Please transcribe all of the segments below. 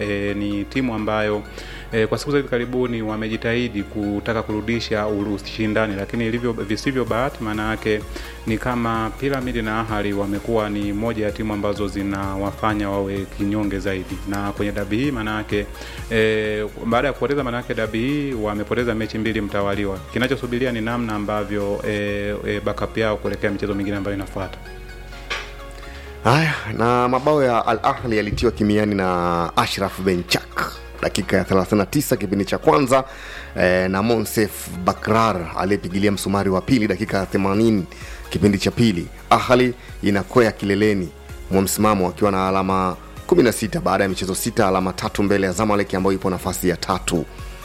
E, ni timu ambayo e, kwa siku za hivi karibuni wamejitahidi kutaka kurudisha ushindani, lakini ilivyo visivyo bahati, maana yake ni kama Pyramid na Ahali wamekuwa ni moja ya timu ambazo zinawafanya wawe kinyonge zaidi, na kwenye dabi hii maana yake e, baada ya kupoteza maana yake dabi hii wamepoteza mechi mbili mtawaliwa. Kinachosubiria ni namna ambavyo e, e, backup yao kuelekea michezo mingine ambayo inafuata. Haya, na mabao ya Al Ahli yalitiwa kimiani na Ashraf Benchak dakika ya 39 kipindi cha kwanza eh, na Monsef Bakrar aliyepigilia msumari wa pili dakika ya 80 kipindi cha pili. Ahli inakwea kileleni mwa msimamo akiwa na alama 16 baada ya michezo sita, alama tatu mbele ya Zamalek ambayo ipo nafasi ya tatu.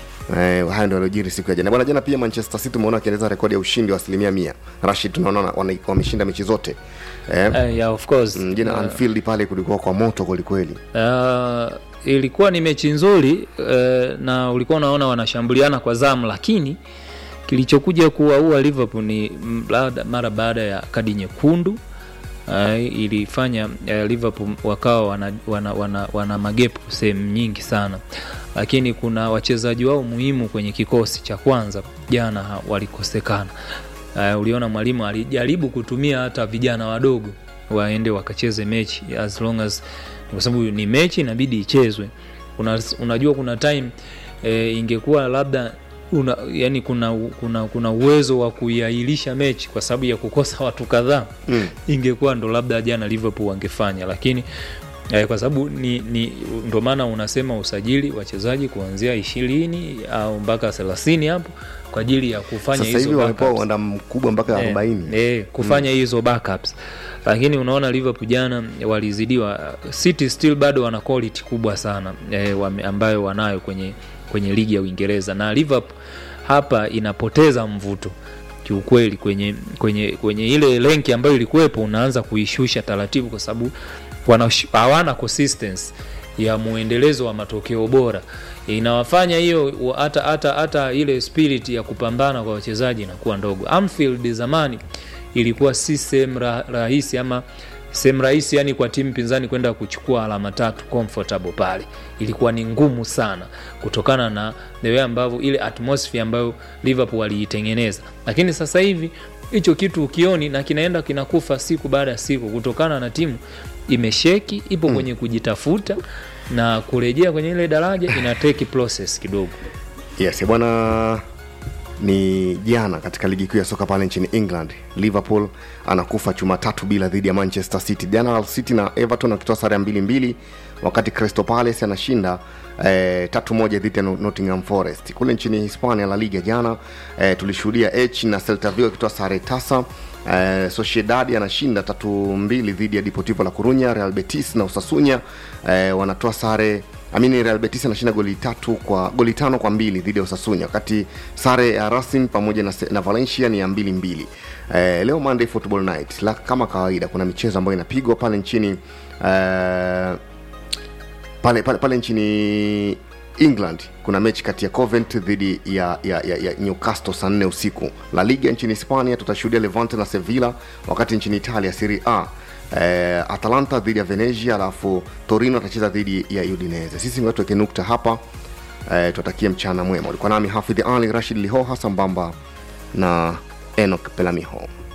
Eh, haya ndio yaliojiri siku ya jana bwana. Jana pia Manchester City umeona wakiendeleza rekodi ya ushindi wa asilimia mia. Rashid, tunaona wana- wameshinda mechi zote eh, Uh, yeah, of course. Mm, jana Anfield pale kulikuwa kwa moto kwelikweli. Uh, ilikuwa ni mechi nzuri uh, na ulikuwa unaona wanashambuliana kwa zamu, lakini kilichokuja kuwaua Liverpool ni mlada- mara baada ya kadi nyekundu uh, ilifanya uh, Liverpool wakawa wana, wana, wana, wana magepu sehemu nyingi sana, lakini kuna wachezaji wao muhimu kwenye kikosi cha kwanza jana ha- walikosekana. Uh, uliona mwalimu alijaribu kutumia hata vijana wadogo waende wakacheze mechi as long as kwa sababu ni mechi inabidi ichezwe. Una, unajua kuna time e, ingekuwa labda una, yani kuna, kuna, kuna uwezo wa kuiahirisha mechi kwa sababu ya kukosa watu kadhaa Mm. ingekuwa ndo labda jana Liverpool wangefanya, lakini eh, kwa sababu ni, ni ndo maana unasema usajili wachezaji kuanzia ishirini au mpaka thelathini hapo kwa ajili ya kufanya Sasa hivi hizo wamepewa backups. uwanda mkubwa mpaka Eh, 40. eh, kufanya hizo backups lakini unaona Liverpool jana walizidiwa. City still bado wana quality kubwa sana eh, wame, ambayo wanayo kwenye, kwenye ligi ya Uingereza na Liverpool hapa inapoteza mvuto kiukweli kwenye, kwenye, kwenye ile lenki ambayo ilikuwepo unaanza kuishusha taratibu kwa sababu wanash- hawana consistency ya muendelezo wa matokeo bora inawafanya hiyo wa- hata hata hata ile spirit ya kupambana kwa wachezaji inakuwa ndogo. Anfield zamani ilikuwa si sehemu ra, rahisi ama sehemu rahisi yani kwa timu pinzani kwenda kuchukua alama tatu comfortable pale, ilikuwa ni ngumu sana kutokana na the way ambavyo ile atmosphere ambayo Liverpool waliitengeneza, lakini sasa hivi hicho kitu ukioni na kinaenda kinakufa siku baada ya siku kutokana na timu imesheki, ipo kwenye kujitafuta na kurejea kwenye ile daraja ina take process kidogo. Yes, bwana ni jana katika ligi kuu ya soka pale nchini England, Liverpool anakufa chuma tatu bila dhidi ya Manchester City. Jana Hull City na Everton wakitoa sare ya mbili mbili, wakati Crystal Palace anashinda eh, tatu moja dhidi ya Not- Nottingham Forest. Kule nchini Hispania La Liga jana eh, tulishuhudia H na Celta Vigo wakitoa sare tasa Eh, Sociedad anashinda tatu mbili dhidi ya Deportivo La Corunya. Real Betis na Osasuna eh, wanatoa sare amini Real Betis anashinda goli tatu kwa goli tano kwa mbili dhidi ya Osasuna, wakati sare ya Racing pamoja na, na Valencia ni ya mbili mbili. Eh, leo Monday Football Night la, kama kawaida kuna michezo ambayo inapigwa pale nchini eh, pale, pale, pale nchini England kuna mechi kati ya Covent dhidi ya, ya, ya, ya Newcastle saa nne usiku. La Liga nchini Hispania tutashuhudia Levante na Sevilla, wakati nchini Italia Serie A eh, Atalanta dhidi ya Venezia, alafu Torino atacheza dhidi ya Udinese. Sisi ngoja tuweke nukta hapa eh, tuwatakie mchana mwema. Ulikuwa nami Hafidh Ali Rashid Lihoha sambamba na Enoch Pelamiho.